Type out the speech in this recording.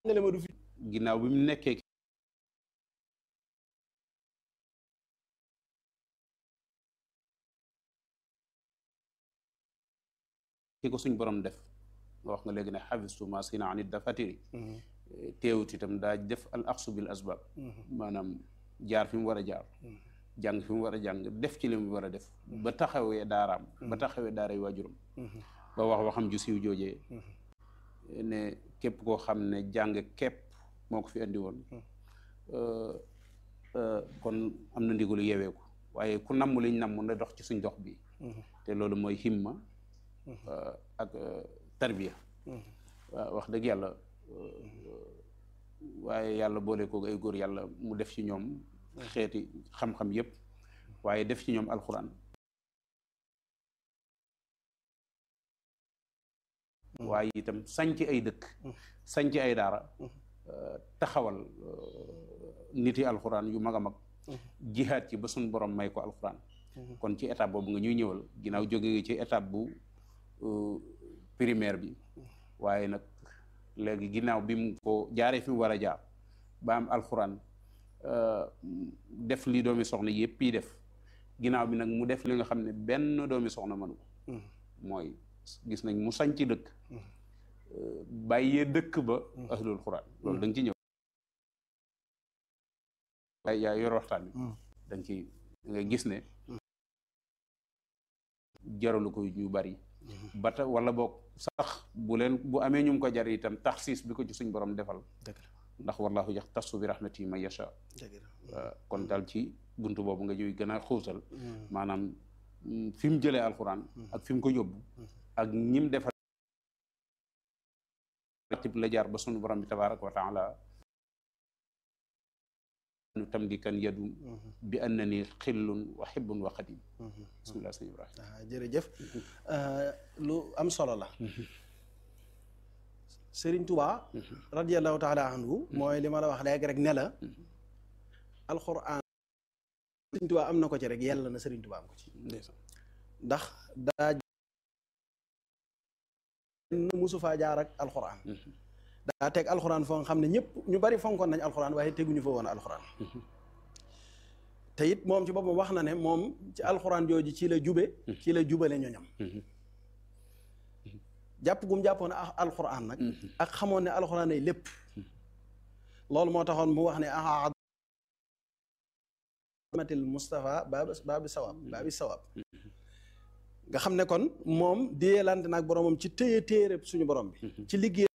nga le ma du fi ginnaaw bi mu nekkee ki ko suñ borom def nga wax nga léegi ne xafistu ma sina anit dafatiri teewut itam daa def al axsu bil asbab maanaam jaar fi mu war a jaar jàng fi mu war a jàng def ci li mu war a def ba taxawee daaraam ba taxawee daaray waajuram ba wax waxam ju siiw joojee ne képp koo xam ne jàng képp moo ko fi andi woon kon am na ndigalu yeweeku waaye ku namm liñ namm na dox ci suñ dox bi te loolu mooy himma ak tarbiya waaw wax dëgg yàlla waaye yàlla boole ko ay góor yàlla mu def ci ñoom xeeti xam-xam yépp waaye def ci ñoom alxuraan waaye itam sañc ay dëkk sañc ay daara taxawal nit yi alxuraan yu mag a mag jihaat ci ba suñ borom may ko alxuraan kon ci étape boobu nga ñuy ñëwal ginnaaw jóge nga ci étape bu primaire bi waaye nag léegi ginnaaw bi mu ko jaaree fi mu war a jaar ba am alxuraan def li doomi soxna yépp yi def ginnaaw bi nag mu def li nga xam ne benn doomi soxna mënu ko mooy gis nañ mu sañ ci dëkk bàyyee dëkk ba ahlul xuraan loolu da nga ci ñëw yaa yor waxtaan bi da nga ci nga gis ne jaralu ko ñu bari bata wala boog sax bu leen bu amee ñu ko jar itam taxsiis bi ko ci suñ borom defal ndax wallahu yax tasu bi rahmati man yasha kon daal ci buntu boobu nga ñuy gën a xuusal maanaam fi mu jëlee alxuraan ak fi mu ko yóbbu ak ñim defal tib la jaar ba sunu borom bi tabaraka wa taala nu tam di kan yadu bi anna ni xillun wa xibbun wa xadim bismillah sëñ Ibrahima jërëjëf lu am solo la Sëriñ Tuubaa radiallahu taala anhu mooy li ma la wax léegi rek ne la alxuraan Sëriñ Tuubaa am na ko ci rek yàlla na Sëriñ Tuubaa am ko ci ndax daa musu faa jaar ak alxuraan daa teg alxuraan foo nga xam ne ñëpp ñu bari fonkoon nañ alxuraan waaye teguñu fa woon alxuraan te it moom ci boppam wax na ne moom ci alxuraan jooju ci la jube ci la jubale ñoñam jàpp gum jàppoon alxuraan nag ak xamoon ne alxuraan ay lépp loolu moo taxoon mu wax ne a matil Moustapha baabi baabi sawab baabi sawab nga xam ne kon moom déyelante nag boromam ci téye téere suñu borom bi ci liggéey